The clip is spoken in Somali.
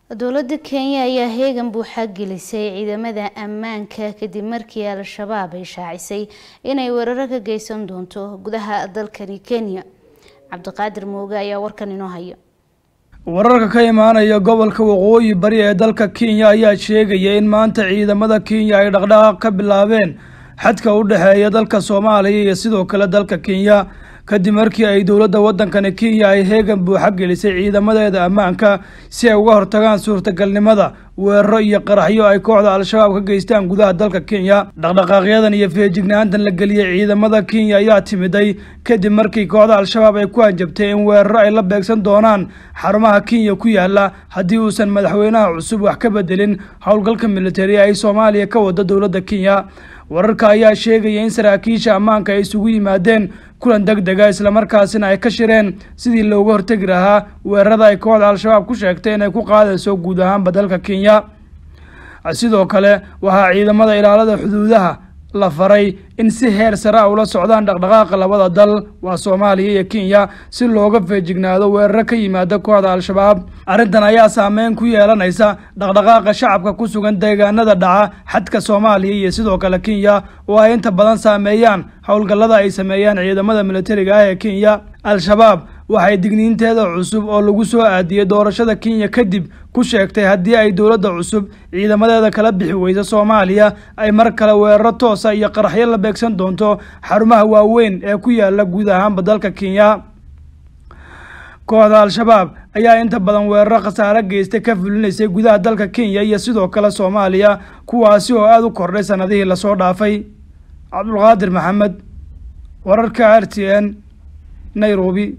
dowladda kenya ayaa heegan buuxa gelisay ciidamada ammaanka kadib markii al-shabaab ay shaacisay inay weeraro ka geysan doonto gudaha dalkani kenya cabdiqaadir mooge ayaa warkan inoo haya wararka ka imaanaya gobolka waqooyi bari ee dalka kenya ayaa sheegaya in maanta ciidamada kenya ay dhaqdhaqaaq ka bilaabeen xadka u dhexeeya dalka soomaaliya iyo sidoo kale dalka kenya kadib markii ay dowladda waddankani kenya ay heegan buuxa gelisay ciidamadeeda ammaanka si ay uga hortagaan suurtagalnimada weeraro iyo qaraxyo ay kooxda al-shabaab ka geystaan gudaha dalka kenya dhaqdhaqaaqyadan iyo feejignaantan la geliyey ciidamada kenya ayaa timiday kadib markii kooxda al-shabaab ay ku hanjabtay in weeraro ay la beegsan doonaan xarumaha kenya ku yaala haddii uusan madaxweynaha cusub wax ka bedelin howlgalka militari ay soomaaliya ka wada dowladda kenya wararka ayaa sheegaya in saraakiisha ammaanka ay isugu yimaadeen kulan deg dega islamarkaasina ay ka shireen sidii looga hortegi lahaa weerarada ay kooxda al-shabaab ku sheegtay inay ku qaadayso guud ahaanba dalka kenya sidoo kale waxaa ciidamada ilaalada xuduudaha la faray in si heer sare a ula socdaan dhaqdhaqaaqa labada dal waa soomaaliya iyo kenya si looga feejignaado weeraro ka yimaada kooxda al-shabaab arrintan ayaa saameyn ku yeelanaysa dhaqdhaqaaqa shacabka ku sugan deegaanada dhaca xadka soomaaliya iyo sidoo kale kenya oo ay inta badan saameeyaan howlgallada ay sameeyaan ciidamada militariga ah ee kenya al-shabaab waxay digniinteeda cusub oo lagu soo aadiyey doorashada kenya kadib ku sheegtay haddii ay dowladda cusub ciidamadeeda kala bixi weysa soomaaliya ay mar kale weeraro toosa iyo qaraxyo la beegsan doonto xarumaha waaweyn ee ku yaala guud ahaanba dalka kenya kooxda al-shabaab ayaa inta badan weeraro khasaare geystay ka fulinaysay gudaha dalka kenya iyo sidoo kale soomaaliya kuwaasi oo aada u kordhay sanadihii lasoo dhaafay cabdulqaadir maxamed wararka r t n nairobi